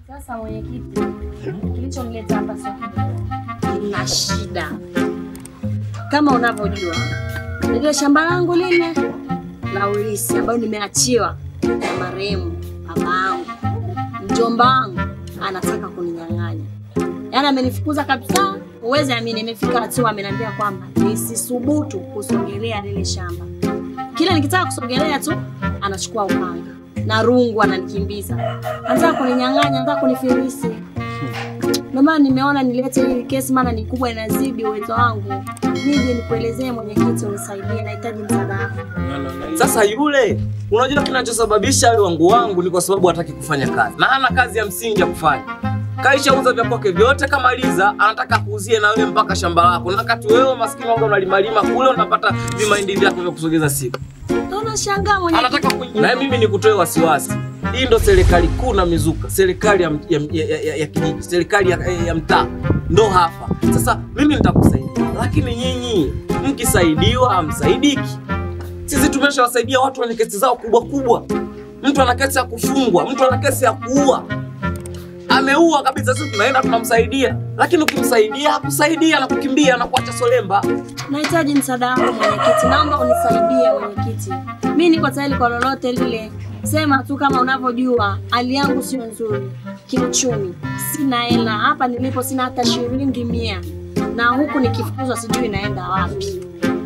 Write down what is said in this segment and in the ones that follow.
Sasa mwenyekiti, kilichonileta hapa sio kidogo. Nina shida kama unavyojua, lile shamba langu lile la ulisi ambayo nimeachiwa na marehemu baba yangu, mjomba wangu anataka kuninyang'anya, yaani amenifukuza kabisa. Uwezi amini, imefika hatua ameniambia kwamba nisisubutu kusogelea lile shamba. Kila nikitaka kusogelea tu anachukua upanga na rungu ananikimbiza, anataka kuninyang'anya, anataka kunifilisi. Ndio maana nimeona nilete hii kesi, maana ni kubwa, inazidi uwezo wangu. Nije nikuelezee mwenyekiti, unisaidie, nahitaji msaada wako. Sasa yule, unajua kinachosababisha awe wangu wangu ni kwa sababu hataki kufanya kazi na hana kazi ya msingi ya kufanya. Kaishauza vya kwake vyote, kamaliza, anataka kuuzie na wewe mpaka shamba lako, na wakati wewe maskini wangu unalimalima kule, unapata vimahindi vyako vya kusogeza siku. Naona shangaa mwenyekiti. Anataka kuingia na mimi nikutoe wasiwasi. Hii ndo serikali kuu na mizuka, serikali ya, ya, ya, ya, ya kijiji, serikali ya, ya mtaa, ndo hapa sasa. Mimi nitakusaidia, lakini nyinyi mkisaidiwa hamsaidiki. Sisi tumeshawasaidia watu wenye kesi zao kubwa kubwa. Mtu ana kesi ya kufungwa, mtu ana kesi ya kuua, ameua kabisa, sisi tunaenda tunamsaidia, lakini ukimsaidia hakusaidia na kukimbia na kuacha solemba. Nahitaji msaada wako mwenyekiti, naomba unisaidie mwenyekiti. Mi niko tayari kwa lolote lile, sema tu kama unavyojua hali yangu sio nzuri kiuchumi, sina hela hapa nilipo, sina hata shilingi mia, na huku nikifukuzwa sijui naenda wapi.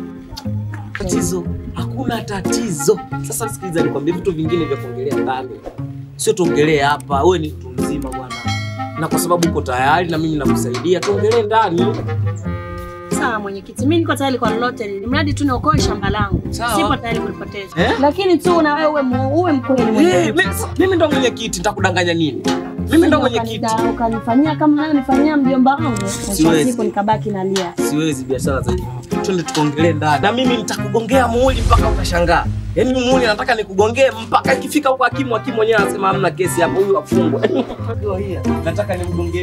Tatizo hakuna tatizo. Sasa sikiliza, nikwambie vitu vingine vya kuongelea ndani, sio tuongelee hapa. Wewe ni mtu mzima bwana, na kwa sababu uko tayari na mimi nakusaidia, tuongelee ndani. Sawa mwenyekiti, mi niko tayari kwa lolote lile, mradi tu niokoe shamba langu. Sawa. Sipo tayari kulipoteza, Eh? lakini tu na wewe uwe mu- uwe mkweli Eh, mwenyekiti. mi- mimi ndo mwenyekiti, nitakudanganya nini? Mimi ndo mwenyekiti. Ukanida- Ukanifanyia kama nayo nifanyia mjomba wangu, mwisho wa Siwezi. siku nikabaki nalia. Siwezi biashara za nyuma. Twende tukaongelee ndani, na mimi nitakugongea muhuri mpaka utashangaa. Yaani muhuri nataka nikugongee mpaka ikifika huko hakimu, hakimu mwenyewe anasema hamna kesi hapo, huyu afungwe. Ndio hiyo. Nataka nikugongee.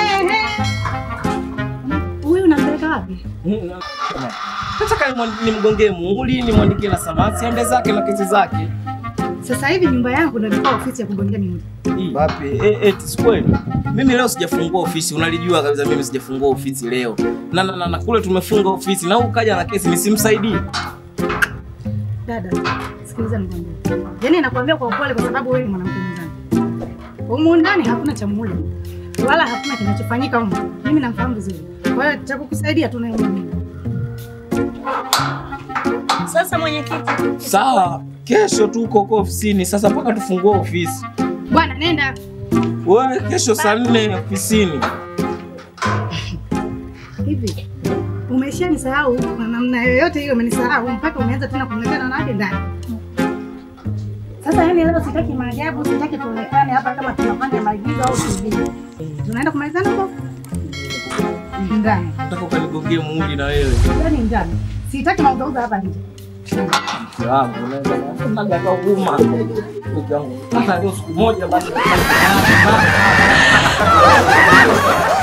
Huyu unampeleka wapi? Nataka nimwa- nimgongee muhuri, nimwandikie na samasi, ende zake na kesi zake. Sasa hivi nyumba yangu ndio ilikuwa ofisi ya kugongea mihuri. Wapi? Eh, eh, si kweli. Mimi leo sijafungua ofisi, unalijua kabisa mimi sijafungua ofisi leo. Na na, na, na kule tumefunga ofisi na huyu kaja na kesi nisimsaidie. Dada, sikiliza nikwambie. Yaani nakwambia kwa upole kwa sababu wewe ni mwanamke mwenzangu. Humu ndani hakuna cha muhuri. Wala hakuna kinachofanyika humu. Mimi namfahamu vizuri. Kwa hiyo cha kukusaidia tu naye mimi. Sasa mwenyekiti, Sawa, kesho tuko huko ofisini. Sasa mpaka tufungue ofisi. Bwana nenda. Wewe kesho saa nne ofisini. Hivi. Umeshanisahau kwa namna yoyote hiyo umenisahau mpaka umeanza tena kumletea na nani ndani. Sasa yani leo sitaki maajabu, sitaki tuonekane hapa kama tunafanya maigizo au TV. Tunaenda kumalizana huko? Ndani. Nataka ukanigongee muhuri na wewe. Ndani ndani. Sitaki mauzauza hapa nje. Mke wangu, unaweza kunaga kwa huruma. Mke wangu, hata leo siku moja basi.